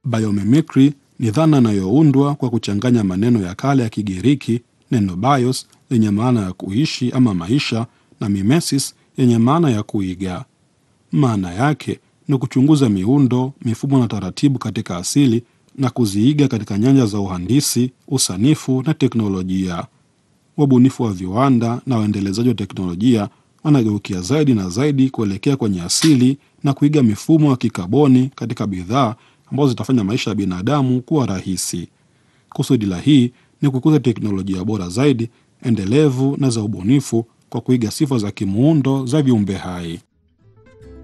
Biomimicry ni dhana inayoundwa kwa kuchanganya maneno ya kale ya Kigiriki, neno bios lenye maana ya kuishi ama maisha, na mimesis yenye maana ya kuiga. Maana yake ni kuchunguza miundo, mifumo na taratibu katika asili na kuziiga katika nyanja za uhandisi, usanifu na teknolojia. Wabunifu wa viwanda na waendelezaji wa teknolojia wanageukia zaidi na zaidi kuelekea kwenye asili na kuiga mifumo ya kikaboni katika bidhaa ambazo zitafanya maisha ya binadamu kuwa rahisi. Kusudi la hii ni kukuza teknolojia bora zaidi, endelevu na za ubunifu kwa kuiga sifa za kimuundo za viumbe hai.